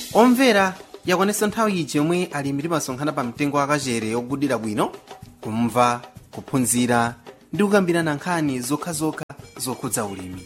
omvera yakwanitsa nthawi iji yomwe alimi timasonkhana pa mtengo wakachere yogudira bwino kumva kuphunzira ndi kukambirana nkhani zokhazokha zokhudza ulimi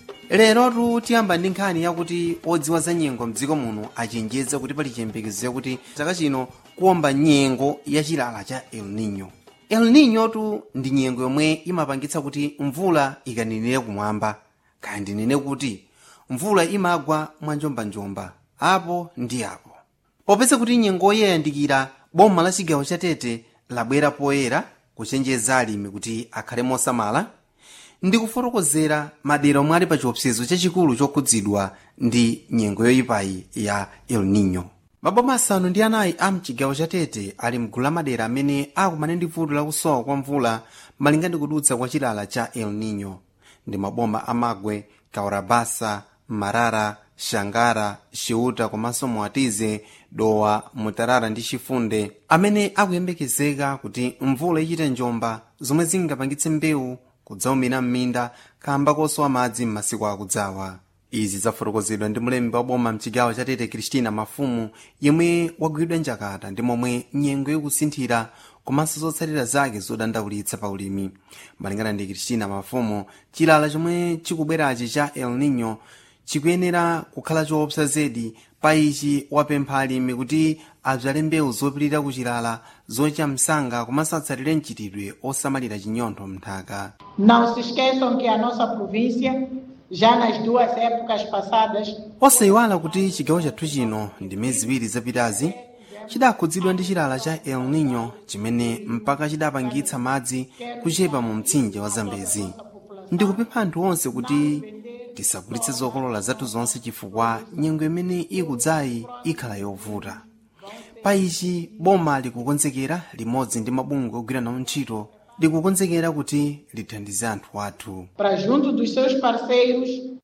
lerotu tiyamba ndi nkhani yakuti odziwa za nyengo mdziko muno achenjeza kuti pali chiyembekezo yakuti chaka chino kuwomba nyengo ya chilala cha el nino el nino tu ndi nyengo yomwe imapangitsa kuti mvula ikaninire kumwamba kaya ndinene kuti mvula imagwa mwanjombanjomba apo ndi apo popeza kuti nyengoyi yayandikira boma la chigawo cha tete labwera poyera kuchenjeza alimi kuti akhale mosamala ndi kufotokozera madera omwe ali pa chiopsezo chachikulu chokhudzidwa ndi nyengo yoyipayi ya el nino maboma asanu ndi anayi a mchigawo cha tete ali mgulu la madera amene akumane ndi vuto lakusowa kwa mvula malinga ndi kudutsa kwa chilala cha el nino ndi maboma amagwe kaurabasa marara shangara xiuta komanso moatize dowa mutarara ndi chifunde amene akuyembekezeka kuti mvula ichite njomba zomwe zingapangitse mbewu kudzaumira m'minda kamba kosowa madzi m'masiku akudzawa izi zafotokozedwa ndi mlembi wa boma mchigawo cha tete kristina mafumu yemwe wagwidwa njakata ndi momwe nyengo ikusinthira komanso zotsatira zake zodandaulitsa pa ulimi malingana ndi kristina mafumu chilala chomwe chikubwerachi cha el nino chikuyenera kukhala choopsa zedi pa ichi wapempha alimi kuti adzale mbewu zopirira kuchilala zocha msanga komanso atsatire mchitidwe osamalira chinyontho mnthaka Não se esqueçam que a nossa província, já nas duas épocas passadas, osayiwala kuti chigawo chathu chino ndi miyezi iwiri zapitazi chidakhudzidwa ndi chilala cha el nino chimene mpaka chidapangitsa madzi kuchepa mu mtsinje wa zambezi ndikupempha anthu onse kuti tisagulitse zokolola zathu zonse chifukwa nyengo imene ikudzayi ikhala yovuta pa ichi boma likukonzekera limodzi ndi mabungwe ogwira nawo ntchito likukonzekera kuti lithandize anthu athu para junto dos seus parceiros,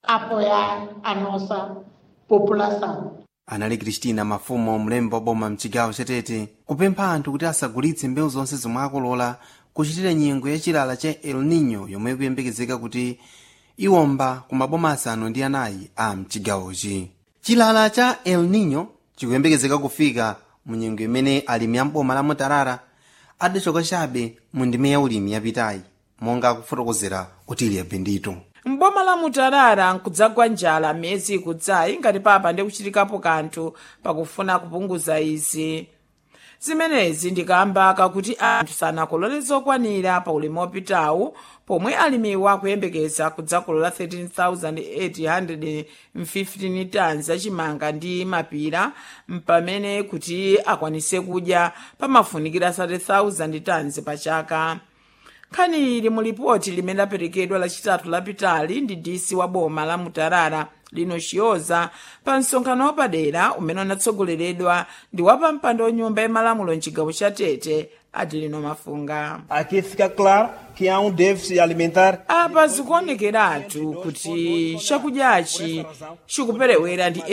apoiar a nossa população. anali kristina mafumo mlembi wa boma mchigawo chatete kupempha anthu kuti asagulitse mbewu zonse zomwe akolola kuchitira nyengo ya chilala cha el nino yomwe ikuyembekezeka kuti iwomba ku maboma asanu ndi anayi a mchigawochi chilala cha el nino chikuyembekezeka kufika mu nyengo imene alimi amboma la mutarara adachoka chabe mu ndime ya ulimi yapitayi monga akufotokozera otilia bendito mboma la mutarara nkudzagwa njala miyezi ikudzayi ngati papa ndi kuchitikapo kanthu pakufuna kupunguza izi zimenezi ndikamba kakuti anthu sanakolole zokwanira pa ulimi wopitawu pomwe alimiwa akuyembekeza kudzakolola 13,815 tons achimanga ndi mapira mpamene kuti akwanise kudya pamafunikira 30,000 tons pa chaka nkhani ili mu lipoti limene laperekedwa lachitatu lapitali ndi dc wa boma la mutarara lino chiyoza pa msonkhano wapadera umene unatsogoleredwa ndi wapampando wanyumba yamalamulo mchigawo cha tete adelino mafunga Aqui fica claro que há um déficit alimentar apa zikuonekeratu kuti chakudyachi chikuperewera ndi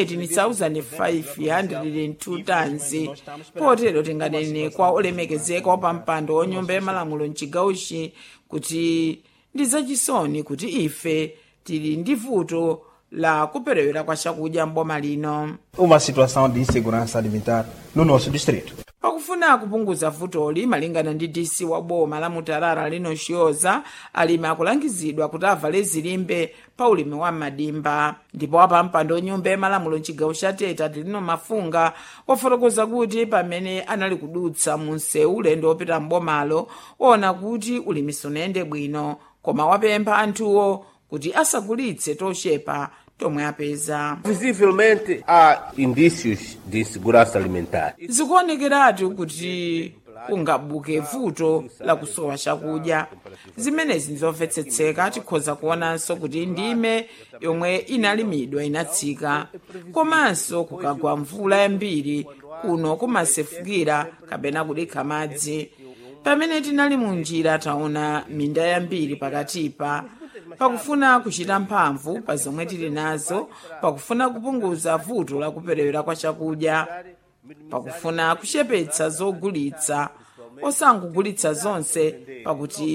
18,502 tons potero tinganene kwa olemekezeka wapampando wanyumba yamalamulo mchigawochi kuti ndi zachisoni kuti ife tili ndi vuto la kuperewera kwa chakudya mboma lino uma situação de insegurança alimentar no nosso distrito. pakufuna kupunguza vutoli malingana ndi dc wa boma la mutarara lino chiyoza alimi akulangizidwa kuti avale zilimbe pa ulimi wa madimba ndipo wapampando nyumba yamalamulo mchigawo cha tete adelino mafunga wafotokoza kuti pamene anali kudutsa mu msewu ulendo wopita mbomalo waona kuti ulimi sunayende bwino koma wapempha anthuwo kuti asagulitse tochepa tomwe apeza Visivelmente há indícios de insegurança alimentar. zikuonekeratu kuti kungabuke vuto la kusowa chakudya zimenezi nzomvetsetseka tikhoza kuonanso kuti ndime yomwe inalimidwa inatsika komanso kukagwa mvula yambiri kuno kumasefukira kapena kudikha madzi pamene tinali mu njira taona minda yambiri pakatipa pakufuna kuchita mphamvu pa zomwe tili nazo pakufuna kupunguza vuto la kuperewera kwa chakudya pakufuna kuchepetsa zogulitsa osangogulitsa zonse pakuti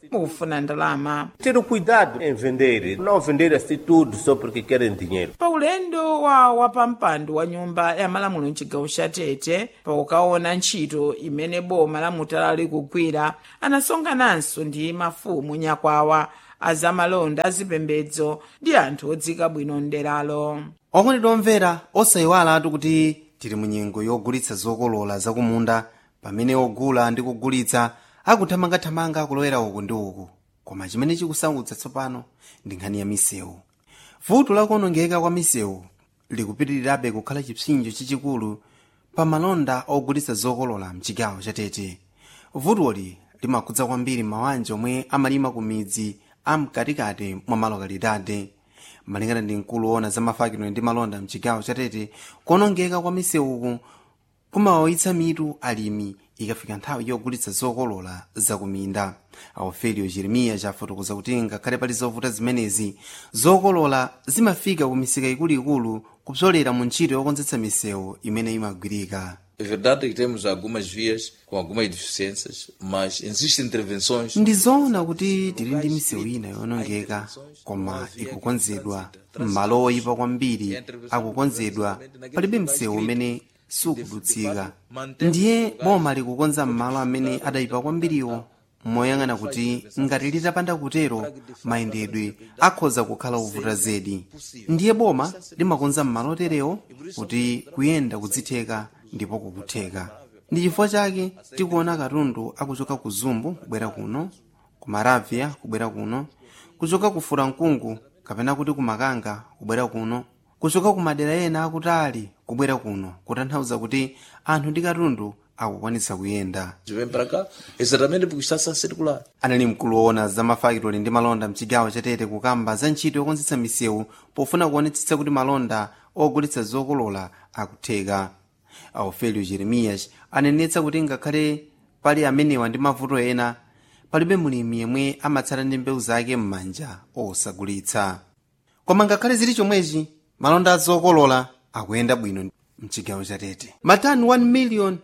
mukufuna ndalama Ter o cuidado em vender, não vender assim tudo só porque querem dinheiro. pa ulendo wa wapampando wa nyumba ya malamulo mchigawo cha tete pakukaona ntchito imene boma la mutala likugwira anasonkhananso ndi mafumu nyakwawa azamalonda azipembedzo ndi anthu odzika bwino mderalo okondedwa omvera osayiwalatu kuti tili mu nyengo yogulitsa zokolola zakumunda pamene ogula ndi kugulitsa akuthamangathamanga kulowera uku ndi uku koma chimene chikusautsa tsopano ndi nkhani ya misewu vuto lakuonongeka kwa misewu likupitirirabe kukhala chipsinjo chachikulu pa malonda ogulitsa zokolola mchigawo cha tete vutoli limakhudza kwambiri mabanja omwe amalima ku midzi amkatikati mwa malokalidade malingana ndi mkulu woona za mafakidwe ndi malonda mchigawo cha tete kuonongeka kwa misewuku kumawawitsa mitu alimi ikafika nthawi yogulitsa zokolola zakuminda aufelio jeremiya chafotokoza kuti ngakhale pali zovuta zimenezi zokolola zimafika ku misika ikuluikulu kupsolera mu ntchito yokonzetsa misewu imene imagwirika É verdade que temos algumas vias com algumas deficiências, mas existem intervenções. ndi zoona kuti tili ndi misewu ina yonongeka koma ikukonzedwa m'malo oyipa kwambiri akukonzedwa palibe msewu umene sukudutsika ndiye boma likukonza m'malo amene adayipa kwambiriwo moyang'ana kuti ngati litapanda kutero mayendedwe akhoza kukhala ovuta zedi ndiye boma limakonza m'malo oterewo kuti kuyenda kudzitheka ndipo kukutheka ndi chifukwa chake tikuona katundu akuchoka ku zumbu kubwera kuno ku maravia kubwera kuno kuchoka ku furankungu kapena kuti ku makanga kubwera kuno kuchoka ku madera ena akutali kubwera kuno kutanthauza kuti anthu ndi katundu akukwanitsa kuyenda Vem para cá exatamente porque está a circular. anali mkulu woona za mafakitoli ndi malonda mchigawo chatete kukamba za ntchito yokonzetsa misewu pofuna kuonetsetsa kuti malonda ogulitsa zokolola akutheka aufelio jeremiyas anenetsa kuti ngakhale pali amenewa ndi mavuto ena palibe mulimi yemwe amatsala ndi mbewu zake m'manja osagulitsa koma ngakhale zili chomwechi malonda azokolola akuyenda bwino mchigawo chatete matani 1 million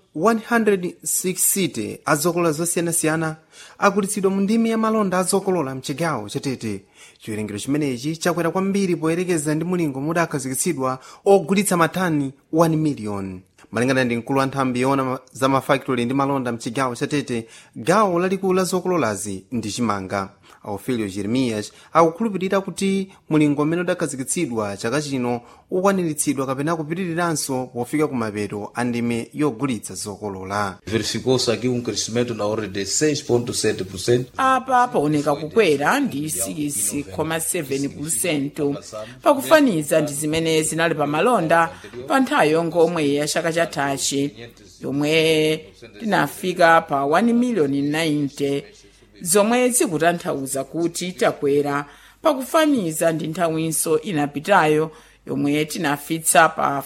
160 azokolola zosiyanasiyana agulitsidwa mu ndimi ya malonda azokolola mchigawo chatete chiwerengero chimenechi chakwera kwambiri poyerekeza ndi mulingo mudakhazikitsidwa ogulitsa matani 1 million malingana ndi mkulu wa nthambi yoona za mafakitoli ndi malonda mchigawo chatete gawo lalikulu la zokololazi ndi chimanga aufelio jeremiyas akukhulupirira kuti mulingo umene udakhazikitsidwa chaka chino ukwaniritsidwa kapena kupitiriranso pofika ku mapeto a ndime yogulitsa zokolola Verificou-se aqui um crescimento na ordem de 6,7%. apa paoneka kukwera ndi 6,7 pakufaniza ndi zimene zinali pa malonda pa nthawi yongomwe ya chaka chathachi yomwe tinafika pa 1 miliyoni 90 zomwe zikutanthauza kuti takwera pakufaniza ndi nthawinso inapitayo yomwe tinafitsa pa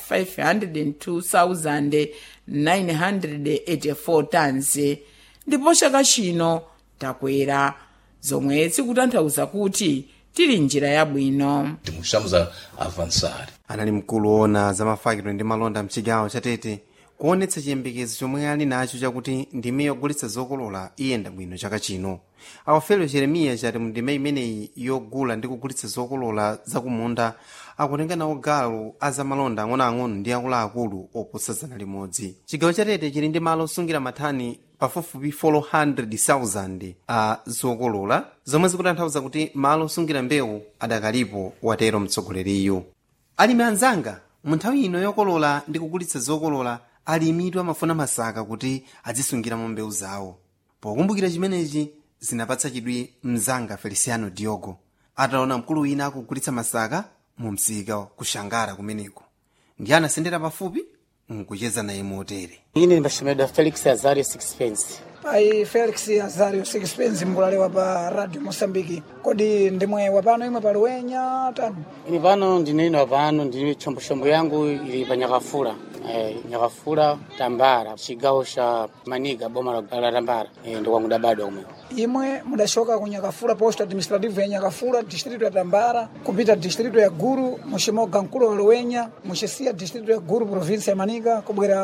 502,984 tons ndipo chaka chino takwera zomwe zikutanthauza kuti tili njira yabwino Estamos a avançar. anali mkulu woona za mafakitoli ndi malonda mchigawo chatete kuonetsa chiyembekezo chomwe ali nacho chakuti ndime yogulitsa zokolola iyenda bwino chaka chino aufelio jeremiya chati mu ndime imeneyi yogula ndi kugulitsa zokolola zakumunda akutenga nawo gawo azamalonda ang'onoang'ono ndi akuluakulu oposa zana limodzi chigawo chatete chili ndi malo osungira mathani pafupifupi 400,000 a zokolola zomwe zikutanthauza kuti malo osungira mbewu adakalipo watero mtsogoleriyu alimi anzanga mu nthawi ino yokolola ndi kugulitsa zokolola alimitu amafuna masaka kuti azisungiramo mbewu zawo pokumbukira chimenechi zinapatsa chidwi mzanga feliciano diogo ataona mkulu wina akugulitsa masaka mu msika kushangara kumeneko ndi anasendera pafupi nkucheza naye motere ine ndachimedwa felix azario sixpence pai felix azario sixpence mkulalewa pa radio mosambiki kodi ndimwe wapano imwe pa luwenya tano ini pano ndinino pano ndini chombochombo yangu ili pa nyakafula eh, nyakafula tambara chigawo cha maniga boma la la tambara eh, ndikwangu dabadwa kumwe imwe mudachoka ku nyakafula posto administrative ya nyakafula distrito ya tambara kupita distrito ya guru muchimoga mkulo wa luwenya muchisiya distrito ya guru provinsi ya manika kubwera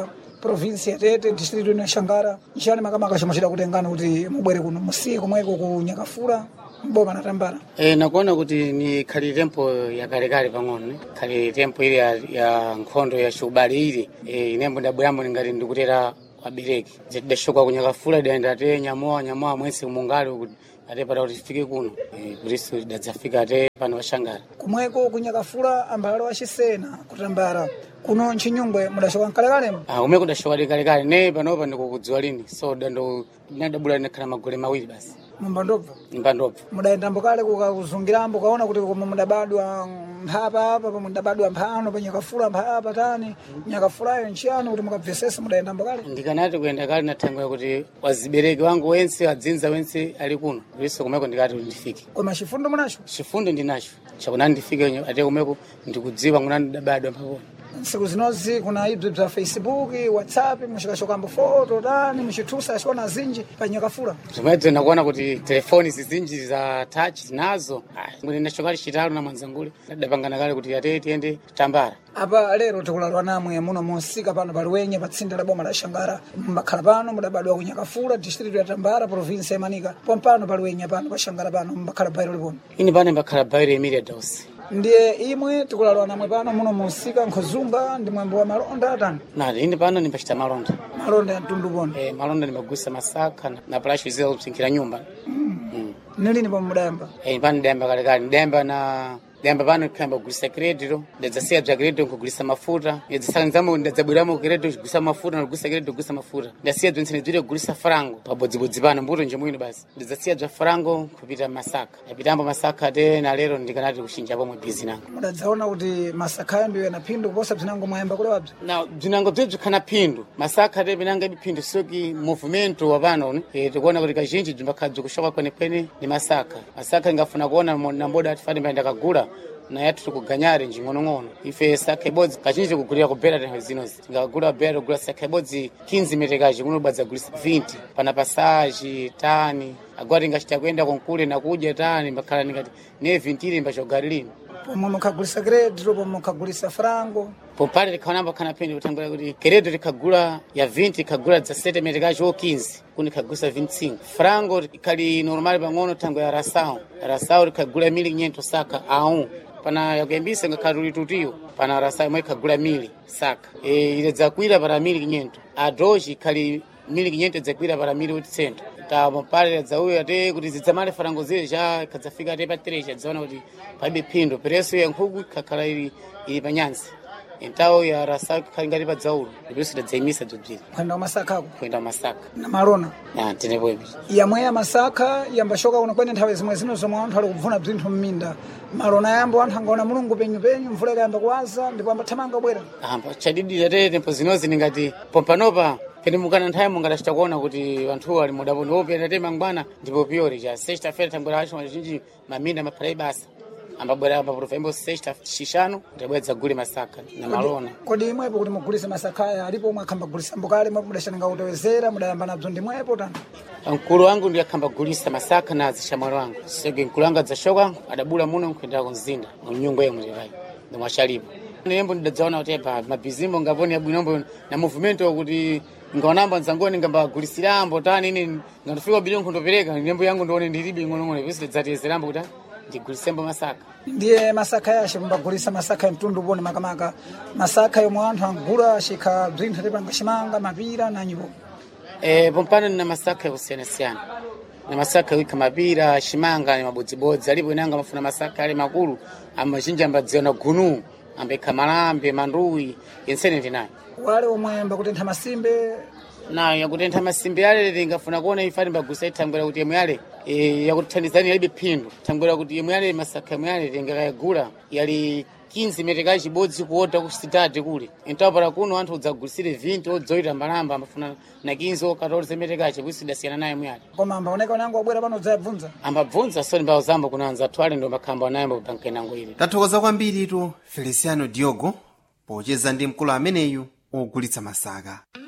provinsi ya tete district ino ya xangara nchani makamaka chomwe chidakutengani kuti mubwere kuno musiku mweko ku nyakafula mboma na tambala E, nakuona kuti ni khali tempo ya kalekale pang'ono ne khali tempo ile ya, ya nkhondo ya ciubale ile e, inembo ndabweramo ningati ndikutera wabereki tidashoka kunyakafula idaenda te nyamoa nyamoa mwese mungali kuti ate pata kuti tifike kuno e, kuriso idadzafika ate pano waxangara kumweko ku nyakafula ambalo achisena kutambala kuno ntchinyungwe mudachoka mkalekale Ah, umeko ndashoka ti kalekale ne panopa ndikukudziwa lini so dando nadabula ndakhala magole mawiri basi mumbandobva mpandobva mudayendambo kale kukakuzungirambo kaona kuti komwe mudabadwa mphapa apa pomwe mudabadwa mphano pa nyakafula mphapa tani nyakafulayo nchiyani kuti mukabvesese mudayendambo kale ndikanati kuyenda kale nathangwira kuti wazibereki wangu wense wadzinza wense ali kuno kuriso kumeko ndikati kuti ndifike koma chifundo munacho chifundo ndinacho chakunani ndifike ate kumeko ndikudziwa kunani ndabadwa mpakona ntsiku zinozi kuna ibzi bza facebook whatsapp muchikachokambo foto tani muchithusa achiona zinji pa nyakafula zomwedzo nakuona kuti telefoni zizinji za touch zinazo kuti ndachokali chitalo na mwanzangule ndadapangana kale kuti ate tiyende tambara apa lero tikulalwa namwe muno monsika pano paluwenye pa tsinde la boma la xangara mbakhala pano mudabadwa ku nyakafula district ya tambara provinsi ya manika pompano paluwenye pano pa xangara pano mbakhala bairo liponi ini pano mbakhala bairo emilia dos ndiye imwe tikulalwa namwe pano muno monsika nkhozunga ndi mwembo wa malonda atani nati ini pano ndimbachita malonda malonda ya mtundu poni e, malonda ndimbagusa masaka na- na plashu zila kupsinkhira nyumba mm. nilini pomwe mudayamba e, pano ndayamba kalekale ndayamba na ndayamba pano kuyamba kugulisa kredito ndadzasiya bza kredito nkugulisa mafuta ndadzasanzamo ndadzabweramo kredito kugulisa mafuta ndikugulisa kredito kugulisa mafuta ndasiya bzonse ndibzire kugulisa farango pabodzibodzi pano mbuto nje mwino basi ndadzasiya bza farango kupita masaka ndapitambo masaka te na lero ndikanati kuchinja pomwe bizi nango mudadzaona kuti masakhayo ndiyo yana phindu kuposa bzinango mwayamba kulewabzi na bzinango bzebzi khana phindu masaka te pinanga biphindu soki movimento wa pano ne e, tikuona kuti kazhinji bzimbakhala bzikushoka kwenekwene ni masaka masaka ingafuna kuona mo- na mboda atifani mbaenda kagula na yathu tikuganyare njing'onong'ono ife saka ibodzi kazhinji tikugulira kubera tenho zinozi tingagula bera kugula saka ibodzi 15 metekaji kuno badzagulisa 20 pana pasaji tani agora tingachita kuenda konkule na kudya tani mbakhala ndingati ne 20 ili mbachogari lino pomwe mukhagulisa kredito pomwe mukhagulisa farango pompali likhaonamba khana pene kutangula kuti keredo likhagula ya 20 ikhagula dza 7 metekaji o 15 kuni ikhagusa 25 frango ikhali normal pang'ono tango ya rasao rasao likhagula mili nyento saka aun pana yakuyambisa ngakhali tulitutiyo pana rasao imwe ikhagula mili saka e, ile dzakwira para mili nyento adoji ikhali mili nyento dzakwira para mili utisento ta mapale dzauya ate kuti zidzamale farango zile ja ikhadzafika ate pa terecha dzaona kuti palibe phindu pereso ya nkhuku ikhakhala ili ili panyansi entawo ya rasa ikhali ngati pa dzaulo ndiponso tidadzayimisa bzobziri kuenda kumasakha ako kuyenda masaka na malona na tenepoipi yamwe ya masakha yambashoka kuno kwene nthawi zimwe zino zomwe anthu ali kubvuna bzinthu m'minda malona yambo anthu angaona mulungu penyu penyu mvula ikayamba kuwaza ndipo ambathamanga bwera amba chadidi ate tempo zinozi ndingati pompanopa pene mukana nthawi mungatachita kuona kuti anthuwo ali mudapo ndiwopenda te mangwana ndipo piyori cha sexta feira tambwera acho mazhinji maminda maphala ibasa ambabwera paprofa imbo sexta xixano ndabwera dzagule masaka na malona kodi imwepo kuti mugulise masakhaya alipo omwe akhambagulisa mbokale mwepo mudachananga kutewezera mudayamba nabzo ndimwepo tani mkulu wangu ndiye akhamba gulisa masaka na zishamwali wangu sege mkulu wangu adzashoka adabula muno nkuendera kumzinda mnyungu yemwe lerayi ndimwachalipo nembo ndidadzaona kuti pa mabhizimbo ngaponi abwinombo na movimento kuti ngaonamba nzangoni ngambagulisirambo tani ine ngandifika bili nkundopereka nembo yangu ndione ndilibe ing'onong'ono pesi tidzatezerambo kuti ah, ndigulisembo masaka ndiye masakha yace mumbagulisa masakha yamtundu uponi makamaka masakha yomwe anthu angula achikha bzinthu atipanga chimanga mapira na nyipo Eh, pompano nina masaka yakusiyanasiyana na masaka wika mapira shimanga ni mabodzibodzi alipo inanga mafuna masaka ali makulu amazhinji ambadziona gunu ambekha malambe manduwi yensene ndinayo wale omwe mbakutentha masimbe nayo yakutentha masimbi ale tingafuna kuona ifani mbagusa ithangwera kuti yemwe ale eh, yakutithandizani yalibe phindu thangwera kuti yemwe ale masaka yemwe ale tingakayagula yali 15 meteka chibodzi kuota ku sitati kule intapala kuno anthu udzagulisire 20 odzoita mbalamba amafuna na 15 o 14 metekache kuisidasiyana naye mwale koma ambaoneka unango wabwera pano udzayabvunza ambabvunza soni mbawo zambo kunanza twale ndo makhamba anayembo pankenango ile tathokoza kwambiritu feliciano diogo pocheza ndi mkulu ameneyu ogulitsa masaka